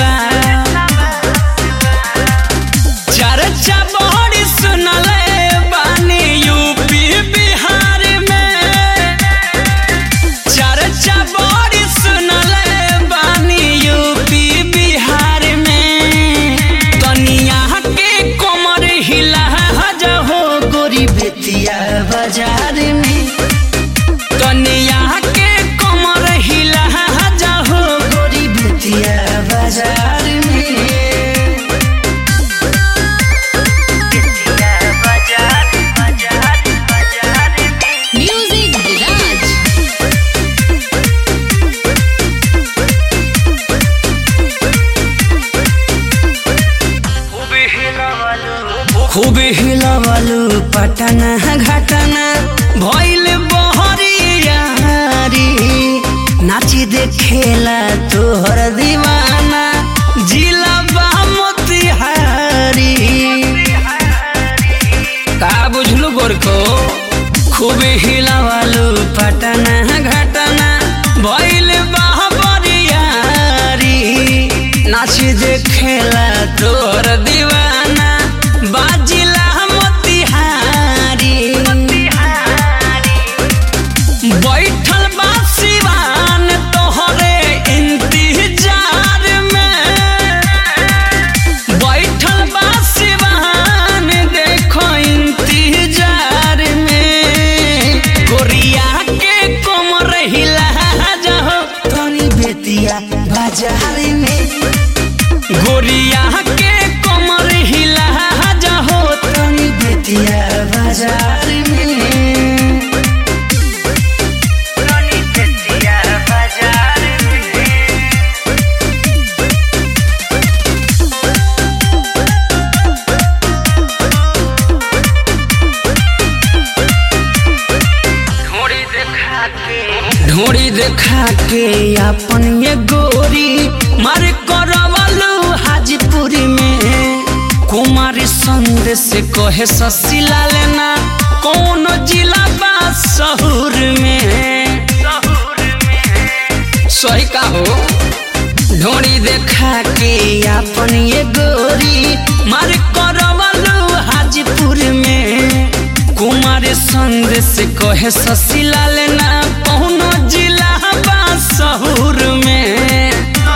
बा चर्चा बड़ी सुनले बानी यूपी बिहार में चर्चा बड़ी सुनले बानी यूपी बिहार में कनिया के कमर हिला हो गोरी बेतिया बाजार में कनिया के कमर हिला हो गोरी बेतिया बाजार में Music Garage. खूब हिलवलू पटना घटना भइल बहरियारी नाची देखेला तोहर दीवाना जिला मोतिहारी का बुझलू गोरको खूब हिलवलू पटना घटना भइल बहरियारी नाच देखेला तोहर दीवाना बाजिला मोतिहारी बैठल बा सिवान तोहरे इंतजार में बैठल बा सिवान देखो इंतजार में गोरिया के कमर हिला जाओ तनी बेतिया बाजार में गोरिया के कमर हिला जाओ तनी बेतिया बाजार में ढोड़ी देखा के अपन ये गोरी मार करवलू हाजीपुरी में कुमारी संदेश कहे ससिला लेना कौन जिला बा शहर में सही का हो ढोड़ी देखा के अपन ये गोरी मार करवलू हाजीपुर में कुमार संदेश कहे ससिला लेना कौनो जिला बा शहर में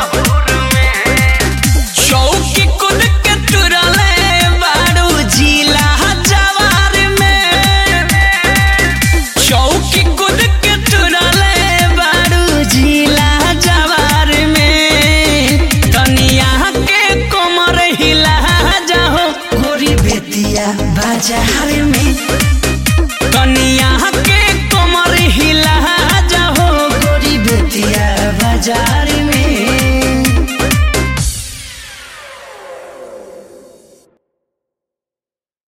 चौकी कूद के तुरले बारू जिला जवार में चौकी कूद के तुरले बारू जिला जवार में कनिया के कमर हिला जाओ गोरी बेतिया बाजार में कनिया के कमर हिला जाओ गोरी बेतिया बाजार